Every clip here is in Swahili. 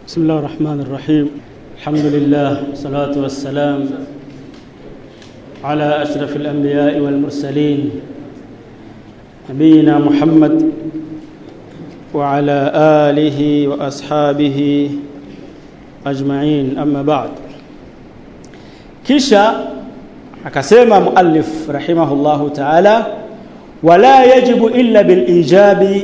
بسم الله الرحمن الرحيم الحمد لله والصلاة والسلام على أشرف الأنبياء والمرسلين نبينا محمد وعلى آله وأصحابه أجمعين أما بعد kisha akasema muallif rahimahullahu ta'ala wala yajibu illa bil ijabi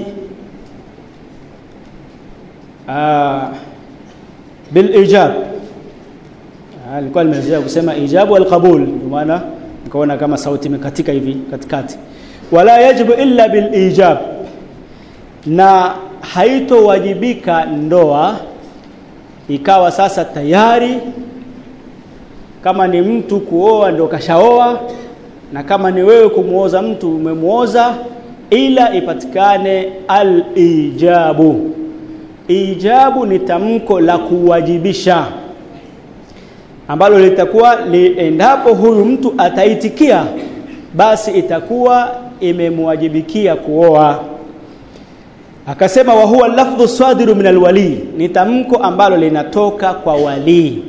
bil ijab alikuwa nimezoea kusema ijabu wal qabul ndio maana nikaona kama sauti imekatika hivi katikati wala yajibu illa bil ijab na haitowajibika ndoa ikawa sasa tayari kama ni mtu kuoa ndio kashaoa na kama ni wewe kumuoza mtu umemuoza ila ipatikane al-ijabu ijabu ni tamko la kuwajibisha ambalo litakuwa li, endapo huyu mtu ataitikia basi itakuwa imemwajibikia kuoa akasema wa huwa lafdhu sadiru min alwali ni tamko ambalo linatoka kwa walii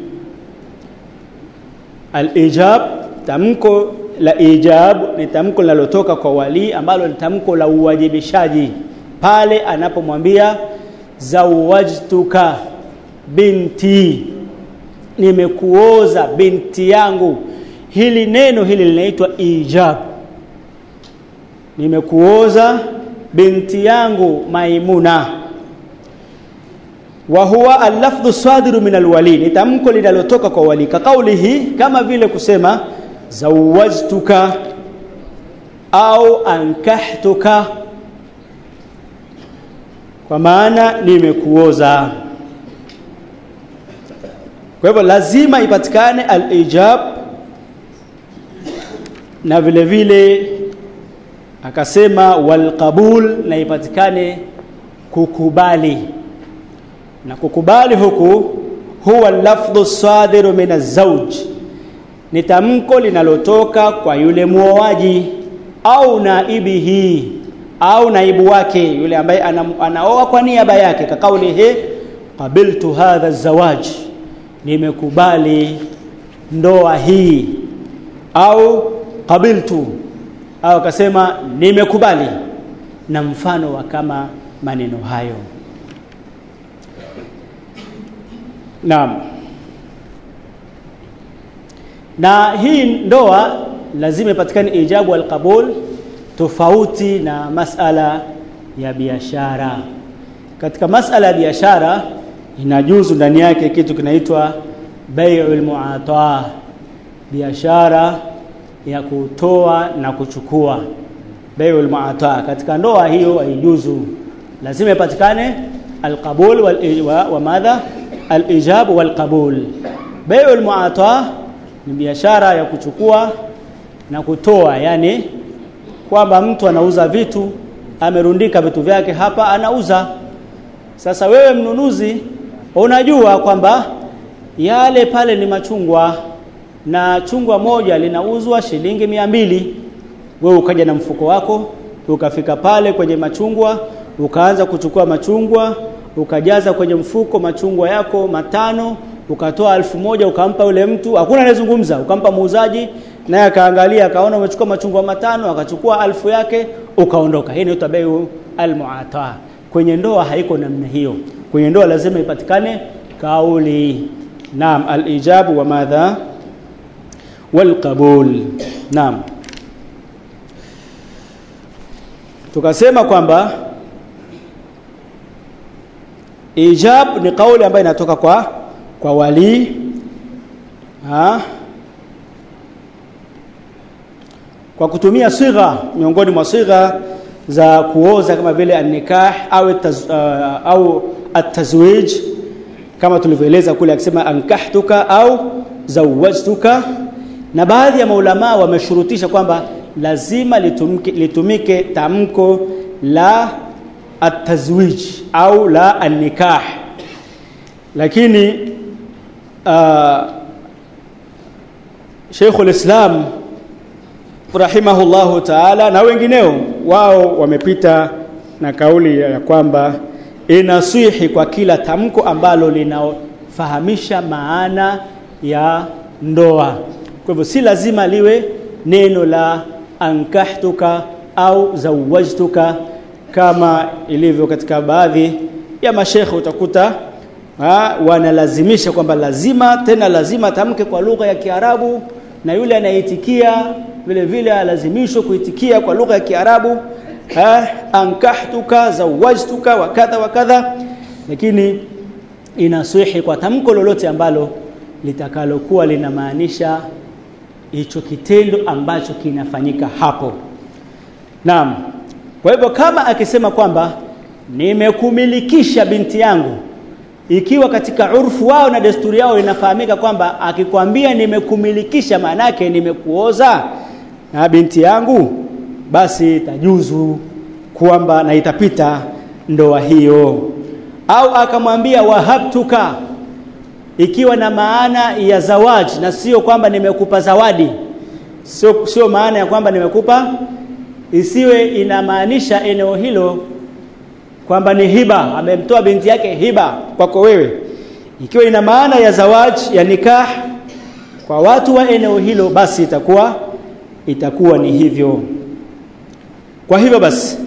Al-ijab tamko la ijab ni tamko linalotoka kwa wali ambalo ni tamko la uwajibishaji pale anapomwambia zawajtuka binti nimekuoza binti yangu hili neno hili linaitwa ijab nimekuoza binti yangu maimuna wa huwa al-lafdhu sadiru min al-wali ni tamko linalotoka kwa wali kaulihi kama vile kusema zawajtuka au ankahtuka kwa maana nimekuoza kwa hivyo lazima ipatikane al-ijab na vile vile akasema wal qabul na ipatikane kukubali na kukubali huku huwa lafdhu sadiru min azawj ni tamko linalotoka kwa yule muoaji au naibihi au naibu wake yule ambaye ana, anaoa kwa niaba yake kakauli he qabiltu hadha zawaj nimekubali ndoa hii au qabiltu au akasema nimekubali na mfano wa kama maneno hayo Naam. Na hii ndoa lazima ipatikane ijabu al-qabul tofauti na masala ya biashara. Katika masala ya biashara inajuzu ndani yake kitu kinaitwa bai'ul mu'ata. Biashara ya kutoa na kuchukua. Bai'ul mu'ata. Katika ndoa hiyo haijuzu. Lazima ipatikane al-qabul wal wa madha al-ijab wal qabul bai'u al-mu'ata ni biashara ya kuchukua na kutoa yani kwamba mtu anauza vitu amerundika vitu vyake hapa anauza sasa wewe mnunuzi unajua kwamba yale pale ni machungwa na chungwa moja linauzwa shilingi mia mbili wewe ukaja na mfuko wako ukafika pale kwenye machungwa ukaanza kuchukua machungwa ukajaza kwenye mfuko machungwa yako matano ukatoa elfu moja ukampa yule mtu hakuna anayezungumza ukampa muuzaji naye akaangalia akaona umechukua machungwa matano akachukua alfu yake ukaondoka hii inaitwa bayu almuata kwenye ndoa haiko namna hiyo kwenye ndoa lazima ipatikane kauli naam alijabu wa madha walqabul naam tukasema kwamba ijab ni kauli ambayo inatoka kwa kwa wali ha? kwa kutumia sigha miongoni mwa sigha za kuoza kama vile an-nikah au taz, uh, au at-tazwij kama tulivyoeleza kule akisema ankahtuka au zawajtuka na baadhi ya maulama wameshurutisha kwamba lazima litumike, litumike tamko la at-tazwij au la an-nikah lakini uh, Sheikh al-Islam rahimahullahu ta'ala na wengineo wao wamepita na kauli ya kwamba inaswihi kwa kila tamko ambalo linafahamisha maana ya ndoa kwa hivyo si lazima liwe neno la ankahtuka au zawajtuka kama ilivyo katika baadhi ya mashekhe utakuta ha, wanalazimisha kwamba lazima tena lazima tamke kwa lugha ya Kiarabu na yule anayeitikia vile vile alazimishwa kuitikia kwa lugha ya Kiarabu ha, ankahtuka zawajtuka wa kadha wa kadha lakini inaswihi kwa tamko lolote ambalo litakalokuwa linamaanisha hicho kitendo ambacho kinafanyika hapo naam kwa hivyo kama akisema kwamba nimekumilikisha binti yangu ikiwa katika urfu wao na desturi yao inafahamika kwamba akikwambia nimekumilikisha maana yake nimekuoza na binti yangu basi tajuzu kwamba na itapita ndoa hiyo au akamwambia wahabtuka ikiwa na maana ya zawaji na sio kwamba nimekupa zawadi sio sio maana ya kwamba nimekupa isiwe inamaanisha eneo hilo kwamba ni hiba amemtoa binti yake hiba kwako wewe ikiwa ina maana ya zawaji ya nikah kwa watu wa eneo hilo basi itakuwa itakuwa ni hivyo kwa hivyo basi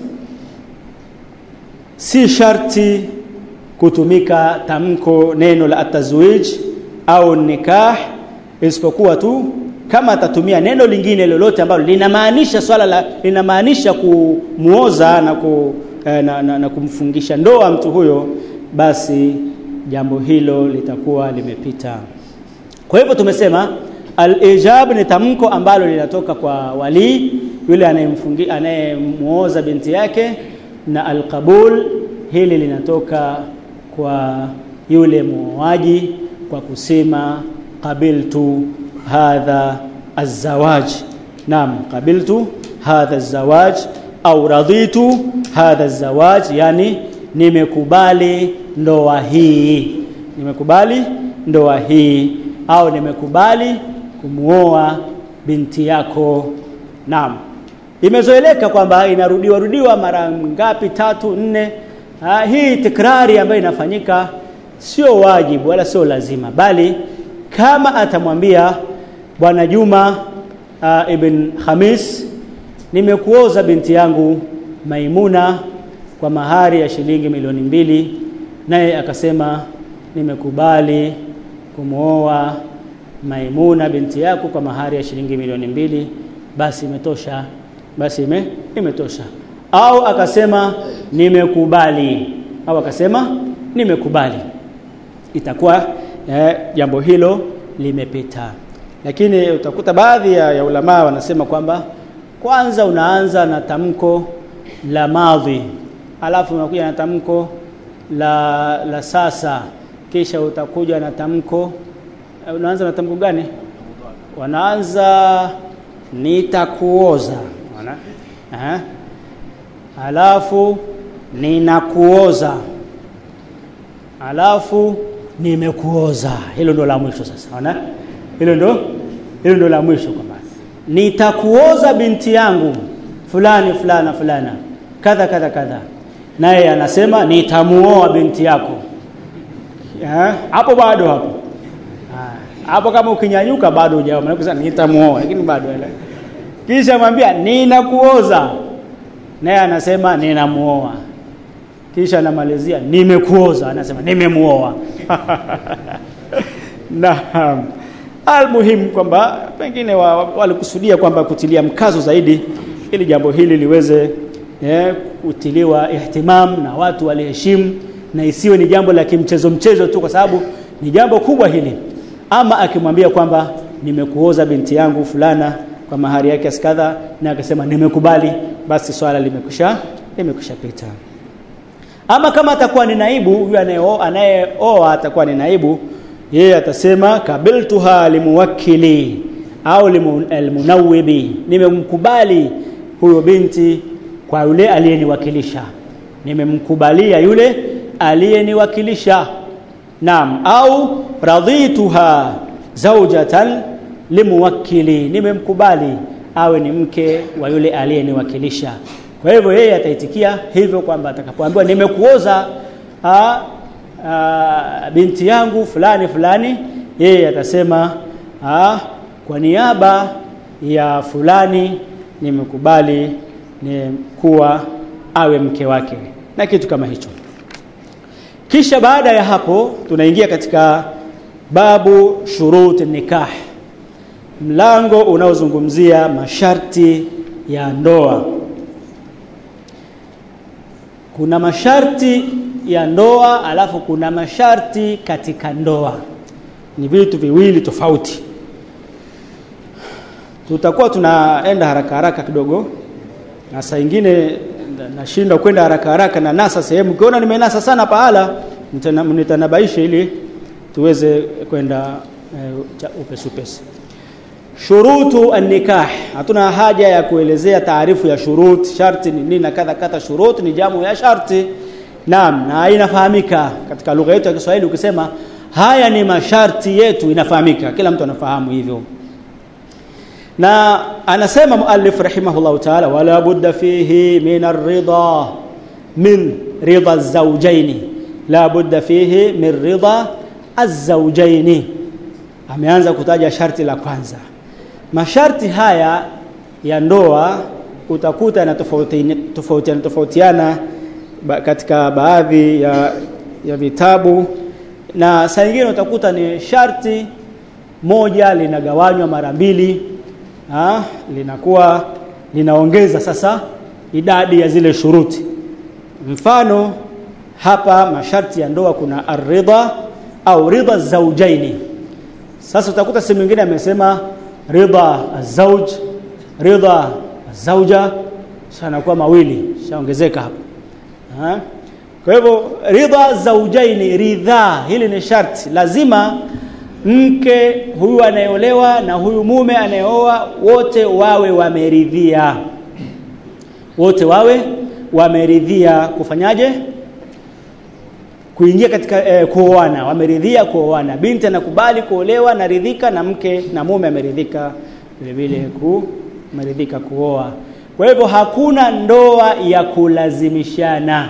si sharti kutumika tamko neno la atazwij au nikah isipokuwa tu kama atatumia neno lingine lolote ambalo linamaanisha swala la linamaanisha kumuoza na, ku, eh, na, na, na kumfungisha ndoa mtu huyo basi jambo hilo litakuwa limepita kwa hivyo tumesema al-ijab ni tamko ambalo linatoka kwa wali yule anayemfungi anayemuoza binti yake na al-qabul hili linatoka kwa yule muoaji kwa kusema qabiltu hadha azawaj naam qabiltu hadha azawaj au raditu hadha azawaj yani nimekubali ndoa hii nimekubali ndoa hii au nimekubali kumuoa binti yako naam imezoeleka kwamba inarudiwa rudiwa mara ngapi tatu nne ha, hii tikrari ambayo inafanyika sio wajibu wala sio lazima bali kama atamwambia bwana Juma uh, ibn Khamis nimekuoza binti yangu Maimuna kwa mahari ya shilingi milioni mbili naye akasema nimekubali kumwoa Maimuna binti yako kwa mahari ya shilingi milioni mbili basi imetosha basi ime, imetosha au akasema nimekubali au akasema nimekubali itakuwa eh, jambo hilo limepita lakini utakuta baadhi ya, ya ulama wanasema kwamba kwanza unaanza na tamko la madhi alafu unakuja na tamko la la sasa kisha utakuja na tamko unaanza na tamko gani wanaanza nitakuoza unaona eh alafu ninakuoza alafu nimekuoza hilo ndo la mwisho sasa unaona hilo ndo hilo ndo la mwisho kwamba nitakuoza binti yangu fulani fulana fulana kadha kadha kadha naye anasema nitamuoa binti yako hapo bado hapo hapo kama ukinyanyuka bado hujaoa maana kusema nitamuoa lakini bado kisha mwambia ninakuoza naye anasema ninamuoa kisha anamalizia nimekuoza anasema nimemuoa naam almuhimu kwamba pengine walikusudia wa, kwamba kutilia mkazo zaidi ili jambo hili liweze eh, kutiliwa ihtimam na watu waliheshimu na isiwe ni jambo la kimchezo mchezo tu kwa sababu ni jambo kubwa hili ama akimwambia kwamba nimekuoza binti yangu fulana kwa mahari yake askadha na akasema nimekubali basi swala limekusha limekusha pita ama kama atakuwa ni naibu huyu anayeoa atakuwa ni naibu yeye atasema kabiltuha limuwakkili au limunawwibi nimemkubali huyo binti kwa yule aliyeniwakilisha nimemkubalia yule aliyeniwakilisha naam au radhituha zawjatan limuwakkili nimemkubali awe ni mke wa yule aliyeniwakilisha kwa hivyo yeye ataitikia hivyo kwamba atakapoambiwa nimekuoza a, a, binti yangu fulani fulani yeye atasema a, kwa niaba ya fulani nimekubali ni kuwa awe mke wake na kitu kama hicho kisha baada ya hapo tunaingia katika babu shurut nikah mlango unaozungumzia masharti ya ndoa kuna masharti ya ndoa alafu kuna masharti katika ndoa ni vitu viwili tofauti tutakuwa tunaenda haraka haraka kidogo na saa ingine nashindwa kwenda haraka haraka na nasa sehemu ukiona nimenasa sana pahala nitanabaisha ili tuweze kwenda uh, upesi upesi shurutu an-nikah hatuna haja ya kuelezea taarifu ya shurut sharti ni nini na kadha kadha shurut ni jamu ya sharti naam na inafahamika katika lugha yetu ya Kiswahili ukisema haya ni masharti yetu inafahamika kila mtu anafahamu hivyo na anasema muallif rahimahullah ta'ala wala budda fihi min ar-ridha min ridha az-zawjayn la budda fihi min ridha az-zawjayn ameanza kutaja sharti la kwanza masharti haya ya ndoa utakuta na tofautiana tofautiana tofautiana ba, katika baadhi ya, ya vitabu na saa nyingine utakuta ni sharti moja linagawanywa mara mbili ha, linakuwa linaongeza sasa idadi ya zile shuruti mfano hapa masharti ya ndoa kuna aridha au ridha zaujaini sasa utakuta sehemu nyingine amesema ridha azauj ridha azauja sana kwa mawili shaongezeka hapa ha? kwa hivyo ridha zaujaini ridha hili ni sharti lazima mke huyu anayeolewa na huyu mume anayeoa wote wawe wameridhia wote wawe wameridhia kufanyaje kuingia katika eh, kuoana wameridhia kuoana binti anakubali kuolewa naridhika na mke na mume ameridhika vile vile ku ameridhika kuoa kwa hivyo hakuna ndoa ya kulazimishana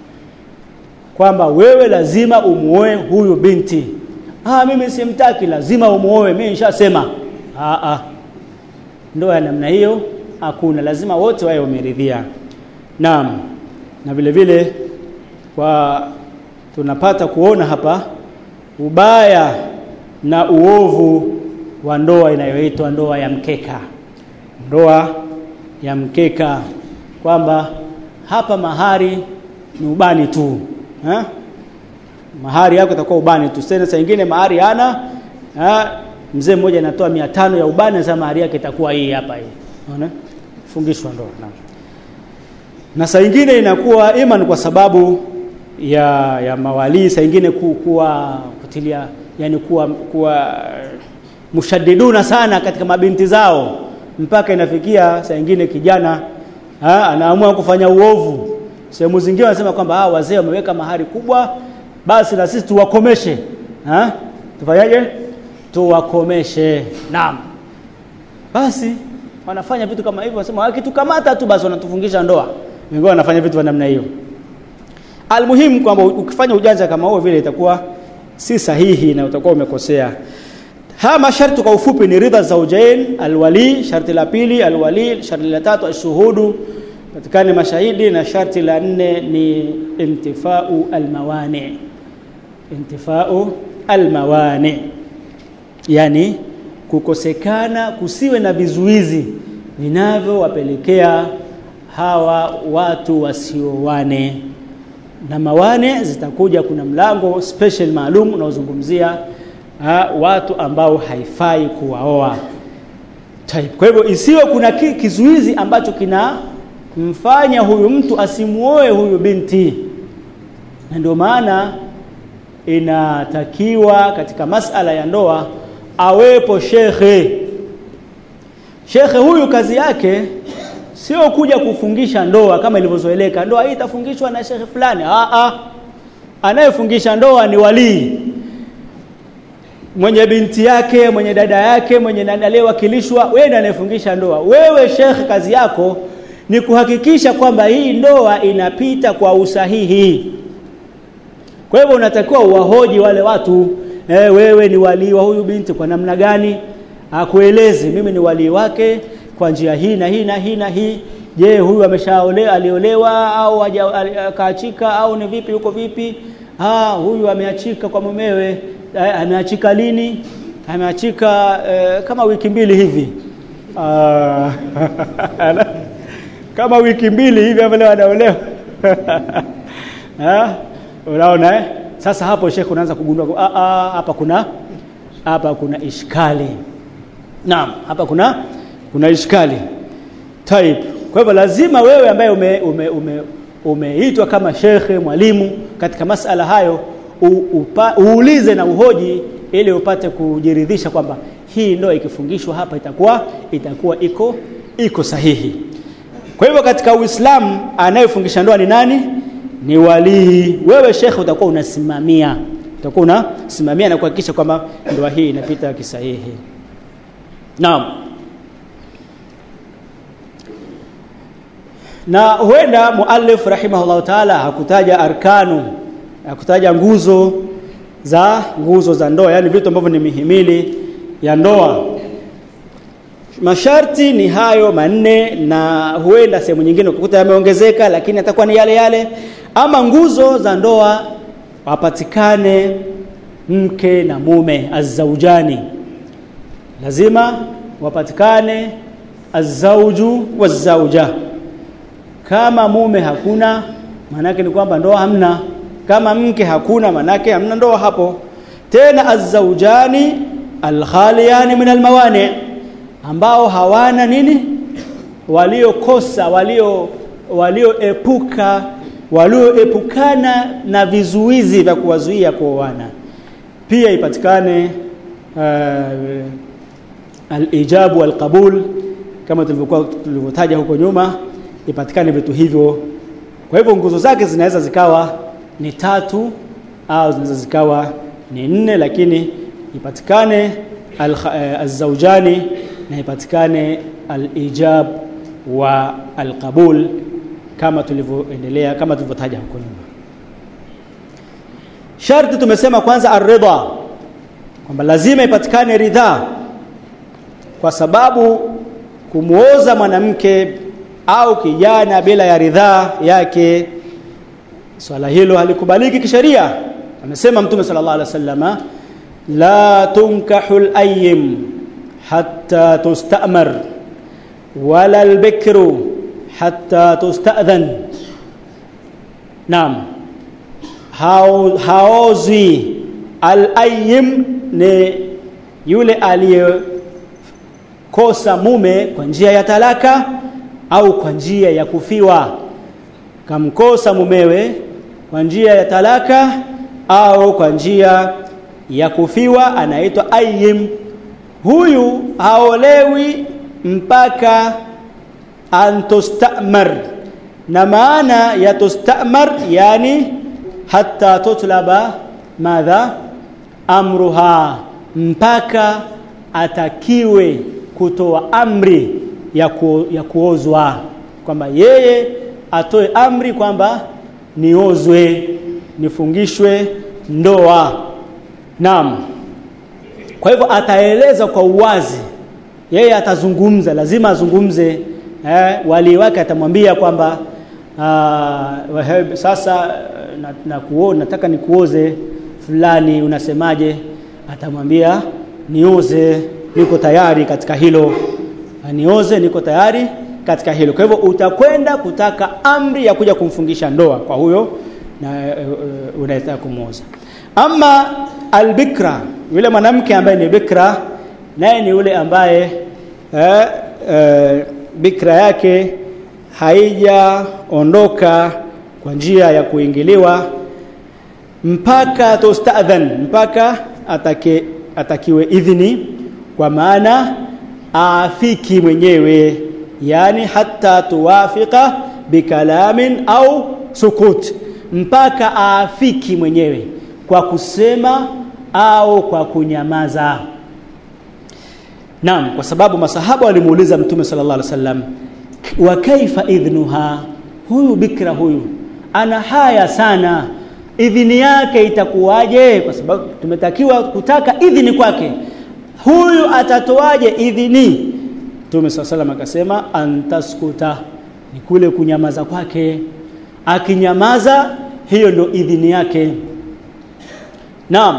kwamba wewe lazima umuoe huyu binti ah mimi simtaki lazima umuoe mimi nishasema ah ah ndoa ya namna hiyo hakuna lazima wote wawe wameridhia naam na vile vile kwa tunapata kuona hapa ubaya na uovu wa ndoa inayoitwa ndoa ya mkeka ndoa ya mkeka kwamba hapa mahari ni ubani tu ha? mahari yako itakuwa ubani tu tena saa nyingine mahari hana mzee mmoja anatoa 500 ya ubani sasa mahari yake itakuwa hii hapa hii unaona fungishwa ndoa na na saa nyingine inakuwa ima ni kwa sababu ya ya mawali saa nyingine ku, kuwa kutilia yani kuwa kuwa mushaddiduna sana katika mabinti zao mpaka inafikia saa nyingine kijana ha, anaamua kufanya uovu sehemu zingine wanasema kwamba ah wazee wameweka mahari kubwa basi na sisi tuwakomeshe ha tufanyaje tuwakomeshe naam basi wanafanya vitu kama hivyo wanasema wakitukamata tu basi wanatufungisha ndoa wengine wanafanya vitu vya namna hiyo almuhimu kwamba ukifanya ujanja kama huo vile itakuwa si sahihi na utakuwa umekosea haya masharti kwa ufupi ni ridha zaujain alwali sharti la pili alwali sharti la tatu ashuhudu patikane mashahidi na sharti la nne ni intifau almawani intifau almawani yani kukosekana kusiwe na vizuizi vinavyowapelekea hawa watu wasiowane na mawane zitakuja kuna mlango special maalum unaozungumzia watu ambao haifai kuwaoa type kwa hivyo isiwe kuna ki, kizuizi ambacho kina mfanya huyu mtu asimuoe huyu binti na ndio maana inatakiwa katika masala ya ndoa awepo shekhe shekhe huyu kazi yake sio kuja kufungisha ndoa kama ilivyozoeleka ndoa hii itafungishwa na shekhe fulani a a anayefungisha ndoa ni walii mwenye binti yake mwenye dada yake mwenye aliyewakilishwa wewe ndiye anayefungisha ndoa wewe shekhe kazi yako ni kuhakikisha kwamba hii ndoa inapita kwa usahihi kwa hivyo unatakiwa uwahoji wale watu eh, wewe ni walii wa huyu binti kwa namna gani akueleze mimi ni walii wake kwa njia hii na hii na hii na hii je huyu ameshaolewa aliolewa au akaachika au ni vipi huko vipi ah huyu ameachika kwa mumewe eh, ameachika lini ameachika eh, kama wiki mbili hivi ah, kama wiki mbili hivi vile wanaolewa ah unaona eh sasa hapo shekhe unaanza kugundua ah, ah, hapa kuna hapa kuna ishkali naam hapa kuna kuna ishkali type kwa hivyo lazima wewe ambaye ume, ume, ume, umeitwa kama shekhe mwalimu katika masala hayo u, upa, uulize na uhoji ili upate kujiridhisha kwamba hii ndoa ikifungishwa hapa itakuwa itakuwa iko iko sahihi kwa hivyo katika Uislamu anayefungisha ndoa ni nani ni walii wewe shekhe utakuwa unasimamia utakuwa unasimamia na kuhakikisha kwamba ndoa hii inapita kisahihi naam na huenda muallif rahimahullah taala hakutaja arkanu hakutaja nguzo za nguzo za ndoa yani vitu ambavyo ni mihimili ya ndoa masharti ni hayo manne na huenda sehemu nyingine ukuta yameongezeka lakini atakuwa ni yale yale ama nguzo za ndoa wapatikane mke na mume azaujani lazima wapatikane azauju wazauja kama mume hakuna manake ni kwamba ndoa hamna kama mke hakuna manake hamna ndoa hapo tena azaujani alkhaliyani min almawani ambao hawana nini waliokosa walio walioepuka walioepukana na vizuizi vya kuwazuia kuoana pia ipatikane uh, alijabu walqabul kama tulivyokuwa tulivyotaja huko nyuma ipatikane vitu hivyo kwa hivyo nguzo zake zinaweza zikawa ni tatu au zinaweza zikawa ni nne lakini ipatikane alzaujani na ipatikane alijab wa alqabul kama tulivyoendelea kama tulivyotaja huko nyuma sharti tumesema kwanza aridha kwamba lazima ipatikane ridhaa kwa sababu kumuoza mwanamke au kijana bila ya ridhaa yake swala hilo halikubaliki kisheria amesema mtume sallallahu alaihi wasallama la tunkahu al-ayyim hatta tustamar wala al-bikru hatta tustadhan naam hao haozwi al-ayyim ni yule aliyekosa mume kwa njia ya talaka au kwa njia ya kufiwa kamkosa mumewe kwa njia ya talaka au kwa njia ya kufiwa anaitwa ayyim huyu haolewi mpaka antustamar na maana ya tustamar yani hatta tutlaba madha amruha mpaka atakiwe kutoa amri ya, ku, ya kuozwa kwamba yeye atoe amri kwamba niozwe nifungishwe ndoa naam kwa hivyo ataeleza kwa uwazi yeye atazungumza lazima azungumze eh, wali wake atamwambia kwamba uh, sasa na, na kuo, nataka nikuoze fulani unasemaje atamwambia nioze niko tayari katika hilo nioze niko tayari katika hilo kwa hivyo utakwenda kutaka amri ya kuja kumfungisha ndoa kwa huyo na uh, unayetaka kumuoza ama albikra yule mwanamke ambaye ni bikra naye ni yule ambaye eh, eh, bikra yake haijaondoka kwa njia ya kuingiliwa mpaka tustadhan mpaka atake, atakiwe idhini kwa maana afiki mwenyewe yani hata tuwafika bikalamin au sukut mpaka afiki mwenyewe kwa kusema au kwa kunyamaza Naam kwa sababu masahaba walimuuliza Mtume sallallahu alaihi wasallam wa kaifa idhnuha huyu bikra huyu ana haya sana idhini yake itakuwaje kwa sababu tumetakiwa kutaka idhini kwake huyu atatoaje idhini Mtume swalla salam akasema antaskuta ni kule kunyamaza kwake akinyamaza hiyo ndio idhini yake naam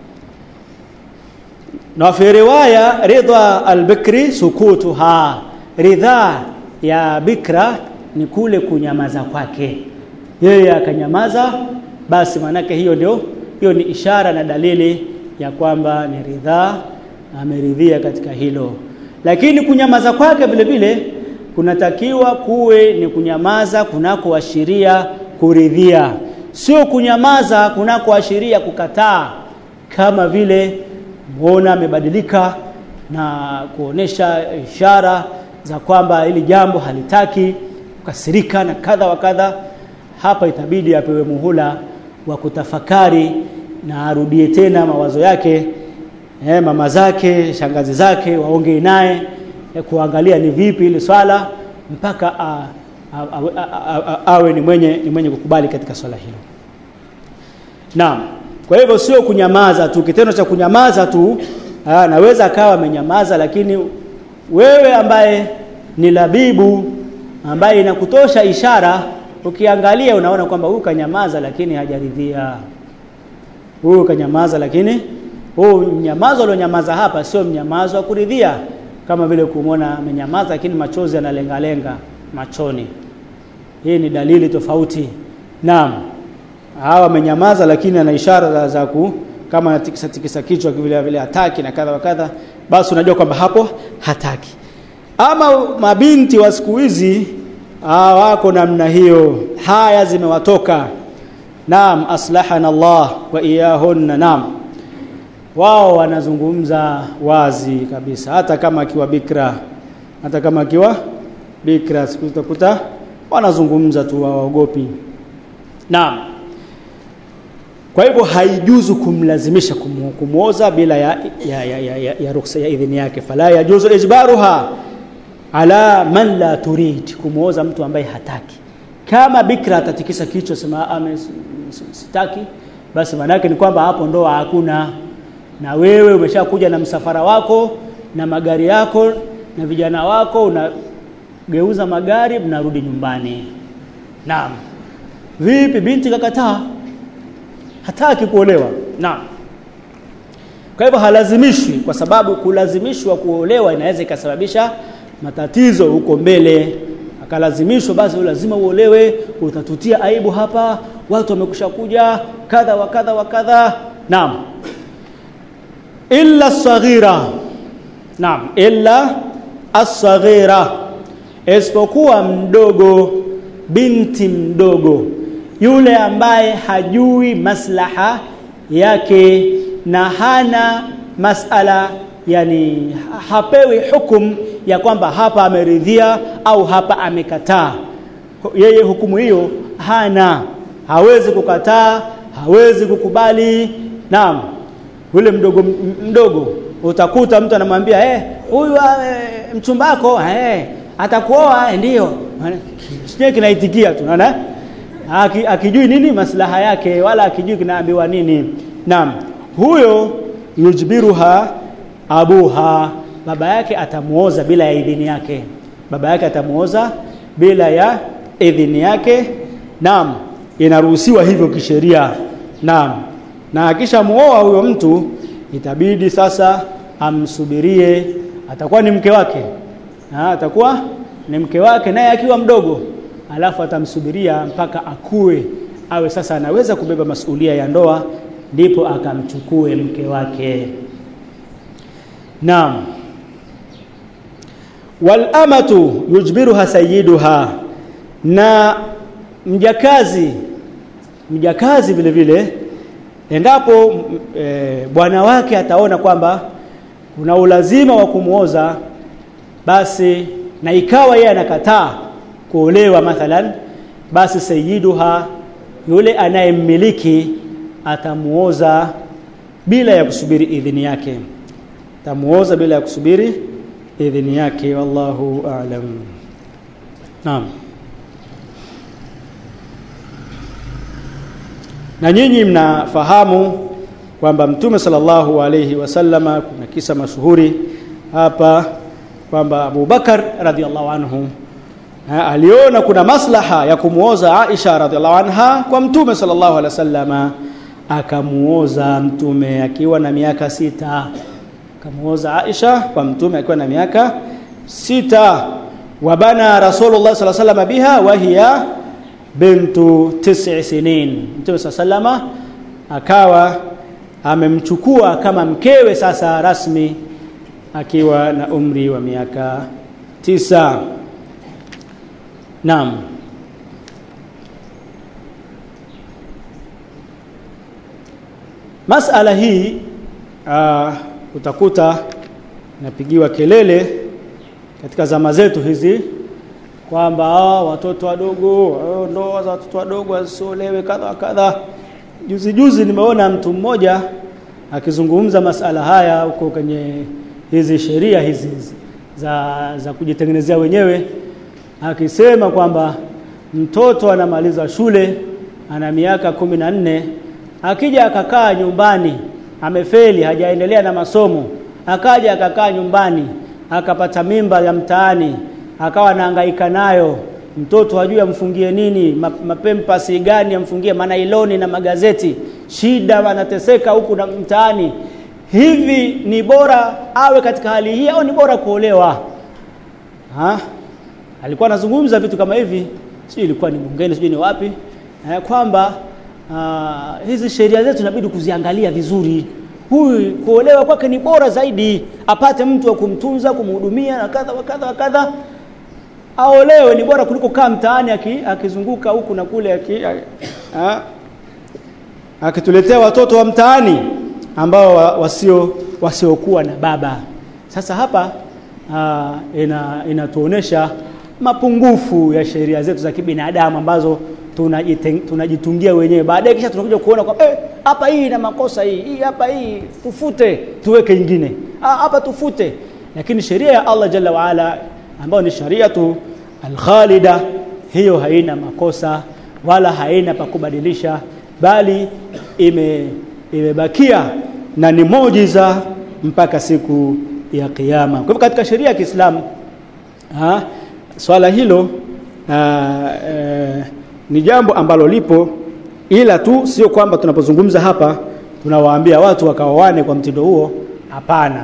na fi riwaya ridha albikri sukutuha ridha ya bikra ni kule kunyamaza kwake yeye akanyamaza basi manake hiyo ndio hiyo ni ishara na dalili ya kwamba ni ridhaa ameridhia katika hilo lakini kunyamaza kwake vile vile kunatakiwa kuwe ni kunyamaza kunakoashiria kuridhia sio kunyamaza kunakoashiria kukataa kama vile muona amebadilika na kuonesha ishara za kwamba hili jambo halitaki kukasirika na kadha wa kadha hapa itabidi apewe muhula wa kutafakari na arudie tena mawazo yake eh, mama zake shangazi zake waongee naye eh, kuangalia ni vipi ili swala mpaka a, a, a, a, a, awe ni mwenye ni mwenye kukubali katika swala hilo naam kwa hivyo sio kunyamaza tu kitendo cha kunyamaza tu aa, naweza akawa amenyamaza lakini wewe ambaye ni labibu ambaye inakutosha ishara ukiangalia unaona kwamba huyu kanyamaza lakini hajaridhia huyu kanyamaza lakini huu mnyamazo alionyamaza hapa sio mnyamazo wa kuridhia kama vile kumwona amenyamaza lakini machozi yanalengalenga machoni hii ni dalili tofauti naam hawa amenyamaza lakini ana ishara za, za ku kama anatikisa tikisa kichwa vile vile hataki na kadha wa kadha basi unajua kwamba hapo hataki ama mabinti wa siku hizi wako namna hiyo haya zimewatoka naam aslahana Allah wa iyahunna naam wao wanazungumza wazi kabisa hata kama akiwa bikra hata kama akiwa bikra siku utakuta wanazungumza tu waogopi naam kwa hivyo haijuzu kumlazimisha kumu, kumuoza bila ya ya, ya, ya, ya, ya ruksa ya idhini yake fala yajuzu ijbaruha ala man la turid kumuoza mtu ambaye hataki kama bikra atatikisa kichwa sema ame sitaki basi maana ni kwamba hapo ndoa hakuna na wewe umeshakuja na msafara wako na magari yako na vijana wako unageuza magari mnarudi nyumbani naam vipi binti kakataa hataki kuolewa naam kwa hivyo halazimishwi kwa sababu kulazimishwa kuolewa inaweza ikasababisha matatizo huko mbele akalazimishwa basi lazima uolewe utatutia aibu hapa watu wamekusha kuja kadha wa kadha wa kadha naam illa saghira naam illa as-saghira isipokuwa mdogo binti mdogo yule ambaye hajui maslaha yake na hana masala yani hapewi hukum ya kwamba hapa ameridhia au hapa amekataa yeye hukumu hiyo hana hawezi kukataa hawezi kukubali naam yule mdogo mdogo utakuta mtu anamwambia eh huyu eh, mchumbako eh atakuoa eh, ndio sije kinaitikia tu unaona Aki, akijui nini maslaha yake wala akijui kinaambiwa nini naam huyo yujbiruha abuha baba yake atamuoza bila ya idhini yake baba yake atamuoza bila ya idhini yake naam inaruhusiwa hivyo kisheria naam na akisha muoa huyo mtu itabidi sasa amsubirie atakuwa ni mke wake na atakuwa ni mke wake naye akiwa mdogo alafu atamsubiria mpaka akue awe sasa anaweza kubeba masulia ya ndoa ndipo akamchukue mke wake naam wal amatu yujbiruha sayyiduha na mjakazi mjakazi vile vile endapo e, bwana wake ataona kwamba kuna ulazima wa kumuoza basi na ikawa yeye anakataa kuolewa mathalan basi sayyiduha yule anayemmiliki atamuoza bila ya kusubiri idhini yake atamuoza bila ya kusubiri idhini yake wallahu a'lam naam na nyinyi mnafahamu kwamba mtume sallallahu alayhi wasallama kuna kisa mashuhuri hapa kwamba Abu Bakar radhiallahu anhu ha, aliona kuna maslaha ya kumuoza Aisha radhiallahu anha kwa mtume sallallahu alaihi wasallama akamuoza mtume akiwa na miaka sita akamuoza Aisha kwa mtume akiwa na miaka sita wabana rasulullah sallallahu alaihi wasallam biha wa hiya bintu tis'i sinin mtume sallallahu akawa amemchukua kama mkewe sasa rasmi akiwa na umri wa miaka tisa naam masala hii uh, utakuta napigiwa kelele katika zama zetu hizi kwamba ah, watoto wadogo ah, ndoa za watoto wadogo wasiolewe kadha kadha juzi juzi nimeona mtu mmoja akizungumza masala haya huko kwenye hizi sheria hizi za za kujitengenezea wenyewe akisema kwamba mtoto anamaliza shule ana miaka kumi na nne akija akakaa nyumbani amefeli hajaendelea na masomo akaja akakaa nyumbani akapata mimba ya mtaani akawa anahangaika nayo mtoto hajui amfungie nini mapempasi gani amfungie manailoni na magazeti shida anateseka huku na mtaani hivi ni bora awe katika hali hii au ni bora kuolewa ha? alikuwa anazungumza vitu kama hivi sio ilikuwa ni bungeni sio ni wapi eh, kwamba uh, hizi sheria zetu inabidi kuziangalia vizuri huyu kuolewa kwake ni bora zaidi apate mtu wa kumtunza kumhudumia na kadha wa kadha wa kadha aolewe ni bora kuliko kaa mtaani akizunguka huku na kule aki, akituletea watoto wa mtaani ambao wasio wasiokuwa na baba sasa hapa aa, ina inatuonesha mapungufu ya sheria zetu za kibinadamu ambazo tunajitungia wenyewe baadaye kisha tunakuja kuona kwa eh hapa hii ina makosa hii hii hapa hii tufute tuweke ingine hapa tufute lakini sheria ya Allah jalla waala ambayo ni shariatu alkhalida hiyo haina makosa wala haina pa kubadilisha bali ime imebakia na ni mojiza mpaka siku ya kiyama kwa hivyo katika sheria ya Kiislamu swala hilo aa, e, ni jambo ambalo lipo ila tu sio kwamba tunapozungumza hapa tunawaambia watu wakaoane kwa mtindo huo hapana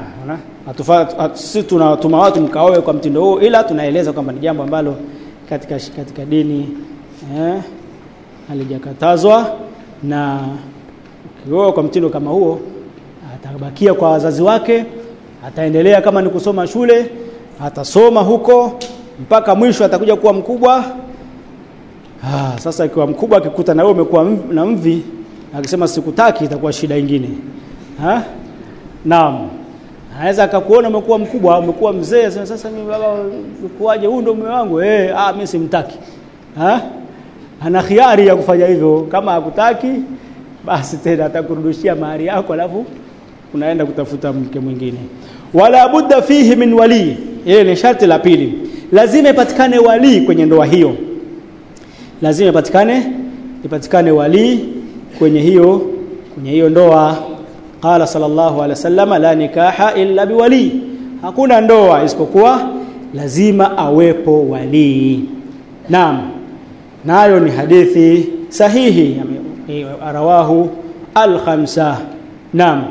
sisi tunawatuma watu mkaoe kwa mtindo huo ila tunaeleza kwamba ni jambo ambalo katika katika dini eh, halijakatazwa na ukioa kwa mtindo kama huo atabakia kwa wazazi wake ataendelea kama ni kusoma shule atasoma huko mpaka mwisho atakuja kuwa mkubwa ah, sasa ikiwa mkubwa akikuta na wewe umekuwa na mvi akisema sikutaki itakuwa shida ingine ha? naam anaweza akakuona umekuwa mkubwa umekuwa mzee sasa mimi baba ukuaje huyu ndio mume wangu eh ah mimi simtaki ha? ana khiari ya kufanya hivyo kama hakutaki basi tena atakurudishia mahari yako alafu unaenda kutafuta mke mwingine wala budda fihi min wali ile ni sharti la pili lazima ipatikane wali kwenye ndoa hiyo lazima ipatikane ipatikane wali kwenye hiyo kwenye hiyo ndoa qala sallallahu alaihi wasallam la nikaha illa biwali hakuna ndoa isipokuwa lazima awepo wali naam nayo ni hadithi sahihi rawahu al-khamsa naam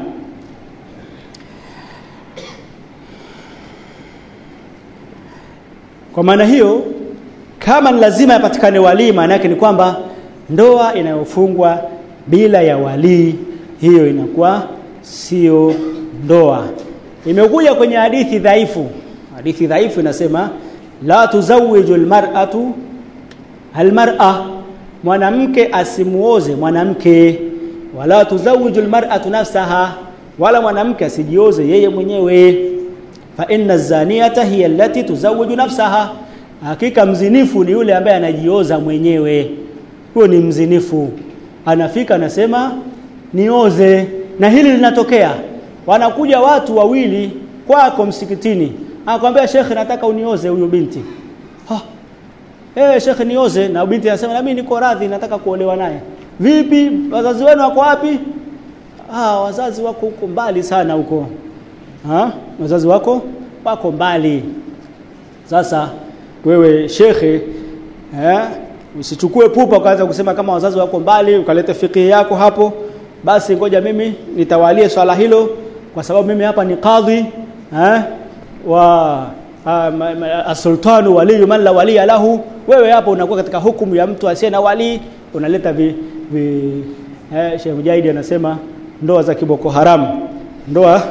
kwa maana hiyo kama ni lazima yapatikane walii maana yake ni kwamba ndoa inayofungwa bila ya walii hiyo inakuwa sio ndoa imekuja kwenye hadithi dhaifu hadithi dhaifu inasema la tuzawiju almar'atu almar'a mwanamke asimuoze mwanamke wala tuzawiju almar'atu nafsaha wala mwanamke asijioze yeye mwenyewe fa inna zaniyata hiya allati tuzawiju nafsaha hakika mzinifu ni yule ambaye anajioza mwenyewe huyo ni mzinifu anafika anasema nioze na hili linatokea wanakuja watu wawili kwako msikitini anakuambia shekhe nataka unioze huyu binti ha eh shekhe nioze na binti anasema na mimi niko radhi nataka kuolewa naye vipi wazazi wenu wako wapi ah wazazi wako huko mbali sana huko ha wazazi wako wako mbali sasa wewe shekhe eh usichukue pupa ukaanza kusema kama wazazi wako mbali ukaleta fikihi yako hapo basi ngoja mimi nitawalie swala hilo kwa sababu mimi hapa ni kadhi eh wa asultanu waliyu man la waliya lahu wewe hapo unakuwa katika hukumu ya mtu asiye na wali unaleta vi, vi eh, Sheikh Mujahidi anasema ndoa za kiboko haramu ndoa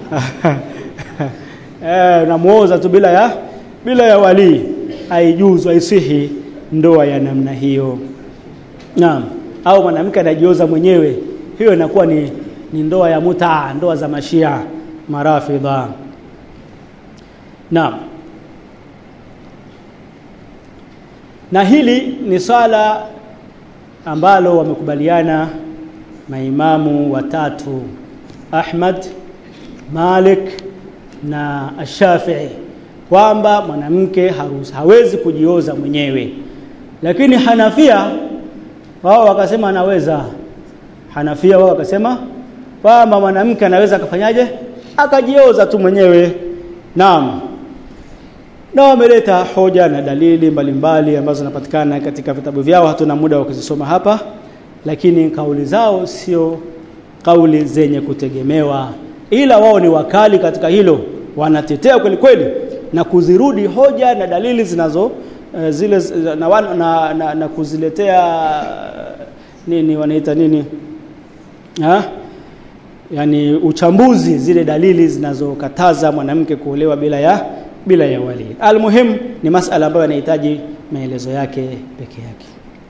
eh unamuoza tu bila ya bila ya wali haijuzu haisihi ndoa ya namna hiyo naam au mwanamke anajioza mwenyewe hiyo inakuwa ni, ni ndoa ya mutaa ndoa za mashia marafidha naam na hili ni swala ambalo wamekubaliana maimamu watatu Ahmad Malik na Ash-Shafi'i kwamba mwanamke hawezi kujioza mwenyewe lakini Hanafia wao wakasema anaweza Hanafia wao wakasema kwamba mwanamke anaweza akafanyaje akajioza tu mwenyewe naam na wameleta hoja na dalili mbalimbali ambazo zinapatikana katika vitabu vyao hatuna muda wa kuzisoma hapa lakini kauli zao sio kauli zenye kutegemewa ila wao ni wakali katika hilo wanatetea kweli kweli na kuzirudi hoja na dalili zinazo uh, zile na, na, na, na kuziletea nini wanaita nini ha? yani uchambuzi zile dalili zinazokataza mwanamke kuolewa bila ya bila ya wali almuhim ni masala ambayo yanahitaji maelezo yake peke yake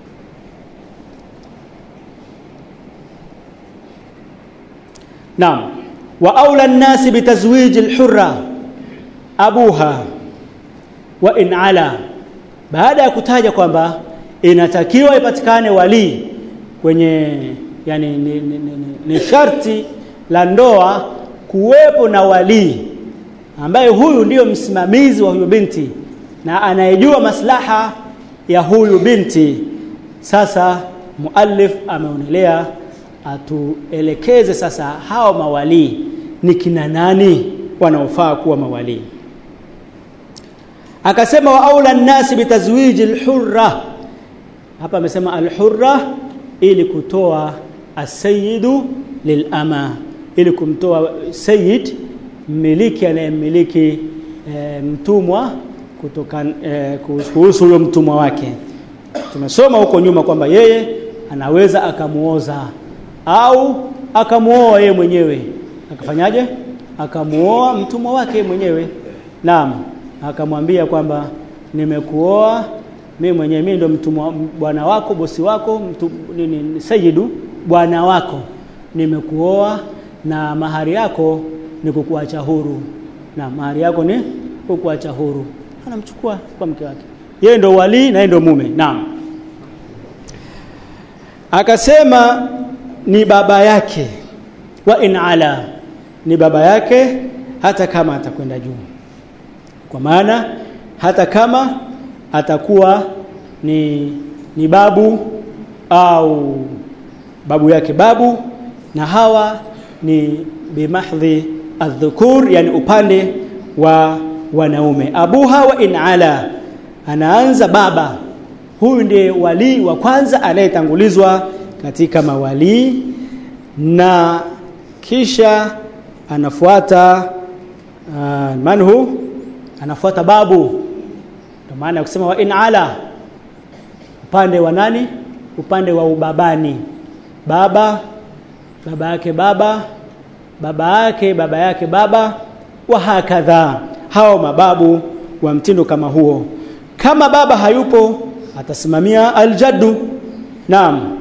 Naam wa aula an-nasi bitazwij al-hurra abuha wa in ala baada ya kutaja kwamba inatakiwa ipatikane wali kwenye yani ni, ni, ni, ni sharti la ndoa kuwepo na wali ambaye huyu ndiyo msimamizi wa huyu binti na anayejua maslaha ya huyu binti sasa muallif ameonelea atuelekeze sasa hao mawali ni kina nani wanaofaa kuwa mawali akasema wa aula nasi bitazwiji alhurra hapa amesema alhurra ili kutoa asayidu lilama ili kumtoa sayyid mmiliki anayemmiliki e, mtumwa kutoka e, kuhusu huyo mtumwa wake tumesoma huko nyuma kwamba yeye anaweza akamuoza au akamuoa yeye mwenyewe akafanyaje akamuoa mtumwa wake mwenyewe naam akamwambia kwamba nimekuoa mimi mwenyewe mimi ndo mtumwa bwana wako bosi wako mtu nini sayidu bwana wako nimekuoa na mahari yako ni kukuacha huru na mahari yako ni kukuacha huru anamchukua kwa mke wake yeye ndo wali na yeye ndo mume naam akasema ni baba yake wa in ala ni baba yake hata kama atakwenda juu kwa maana hata kama atakuwa ni ni babu au babu yake babu na hawa ni bimahdhi adhukur yani upande wa wanaume abuha wa in ala anaanza baba huyu ndiye wali wa kwanza anayetangulizwa katika mawali na kisha anafuata uh, manhu anafuata babu ndio maana ya kusema wa in ala upande wa nani upande wa ubabani baba baba yake baba baba yake baba yake baba wa hakadha hao mababu wa mtindo kama huo kama baba hayupo atasimamia aljaddu naam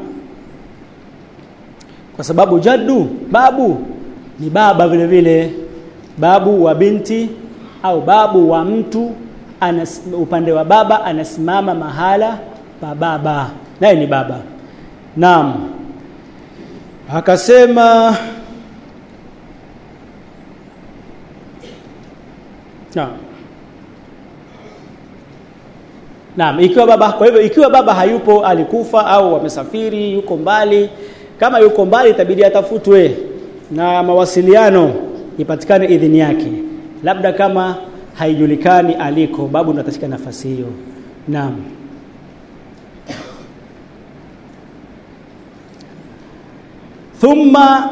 kwa sababu jaddu babu ni baba vile vile babu wa binti au babu wa mtu anas, upande wa baba anasimama mahala pa baba naye ni baba naam akasema naam Naam, ikiwa baba kwa hivyo ikiwa baba hayupo alikufa au wamesafiri yuko mbali kama yuko mbali itabidi atafutwe na mawasiliano ipatikane idhini yake labda kama haijulikani aliko babu ndo atashika nafasi hiyo naam thumma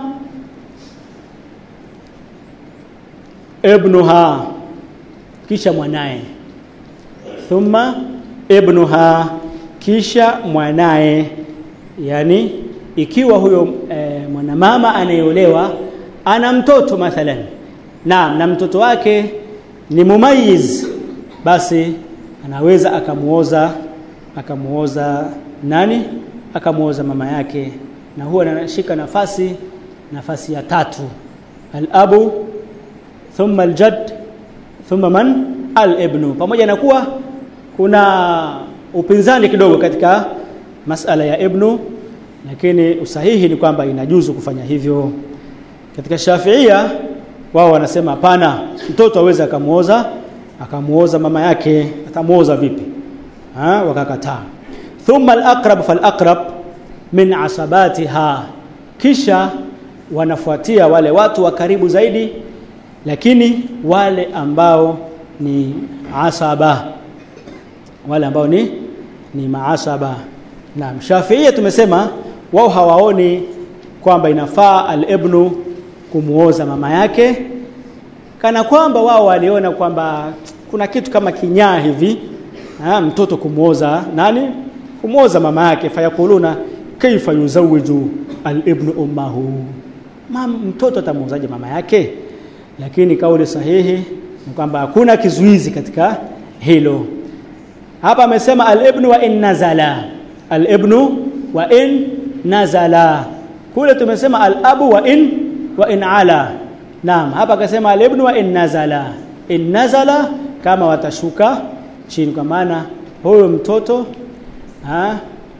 ibnuha kisha mwanaye thumma ibnuha kisha mwanaye yani ikiwa huyo e, mwanamama anayeolewa ana mtoto mathalan naam na mtoto wake ni mumayiz basi anaweza akamuoza akamuoza nani akamuoza mama yake na huwa anashika nafasi nafasi ya tatu al-abu thumma al-jadd thumma man al-ibnu pamoja na kuwa kuna upinzani kidogo katika masala ya ibnu lakini usahihi ni kwamba inajuzu kufanya hivyo katika Shafiia wao wanasema hapana mtoto aweze akamuoza akamuoza mama yake atamuoza vipi ha wakakataa thumma al-aqrab fal-aqrab min asabatiha kisha wanafuatia wale watu wa karibu zaidi lakini wale ambao ni asaba wale ambao ni ni maasaba na Shafiia tumesema wao hawaoni kwamba inafaa al-ibnu kumuoza mama yake kana kwamba wao waliona kwamba kuna kitu kama kinyaa hivi ha, mtoto kumuoza nani kumuoza mama yake fayakuluna kaifa yuzawiju al-ibnu ummahu Mam, mtoto atamuozaje mama yake lakini kauli sahihi ni kwamba hakuna kizuizi katika hilo hapa amesema al-ibnu wa in nazala al-ibnu wa in nazala kule tumesema al-abu wa in wa in ala naam hapa akasema al-ibnu wa in nazala in nazala kama watashuka chini kwa maana huyo mtoto ha,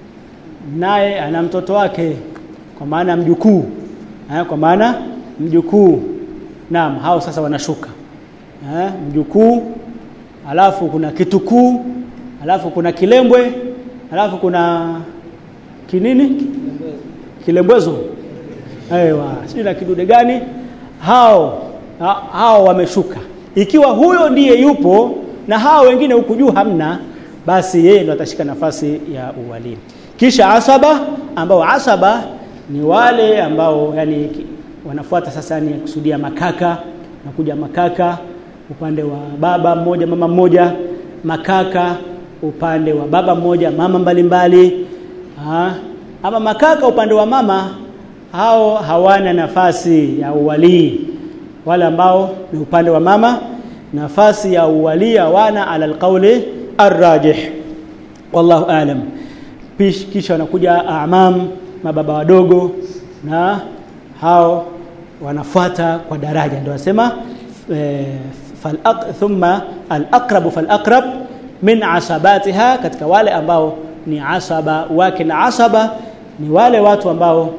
naye ana mtoto wake kwa maana mjukuu kwa maana mjukuu naam hao sasa wanashuka ha, mjukuu alafu kuna kitukuu alafu kuna kilembwe alafu kuna kinini kilembwezo aiwa sio na kidude gani hao ha, hao wameshuka ikiwa huyo ndiye yupo na hao wengine huku juu hamna basi yeye ndo atashika nafasi ya uwalimu kisha asaba ambao asaba ni wale ambao yani wanafuata sasa ni kusudia makaka na kuja makaka upande wa baba mmoja mama mmoja makaka upande wa baba mmoja mama mbalimbali mbali. ama makaka upande wa mama hao hawana nafasi ya uwalii wale ambao ni upande wa mama nafasi ya uwalii hawana ala alqauli arrajih wallahu alam kisha wanakuja amam mababa wadogo na hao wanafuata kwa daraja ndio wasema e, thumma al-aqrab fal-aqrab min asabatiha katika wale ambao ni asaba wake na asaba ni wale watu ambao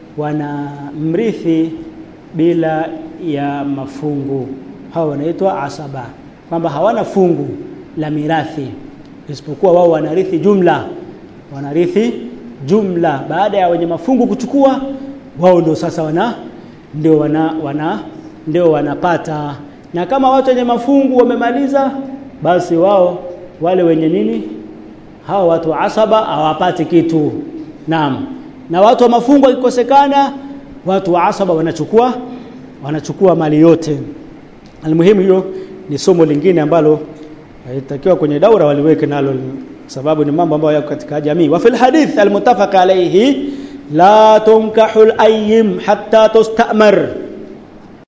wanamrithi bila ya mafungu hao wanaitwa asaba kwamba hawana fungu la mirathi isipokuwa wao wanarithi jumla wanarithi jumla baada ya wenye mafungu kuchukua wao ndio sasa wana ndio wana, wana ndio wanapata na kama watu wenye mafungu wamemaliza basi wao wale wenye nini hao watu wa asaba hawapati kitu naam na watu wa mafungu wakikosekana watu wa asaba wanachukua wanachukua mali yote almuhimu hiyo ni somo lingine ambalo haitakiwa kwenye daura waliweke nalo sababu ni mambo ambayo yako katika jamii wa fil hadith almuttafaq alayhi la tunkahu al-ayyim hatta tustamar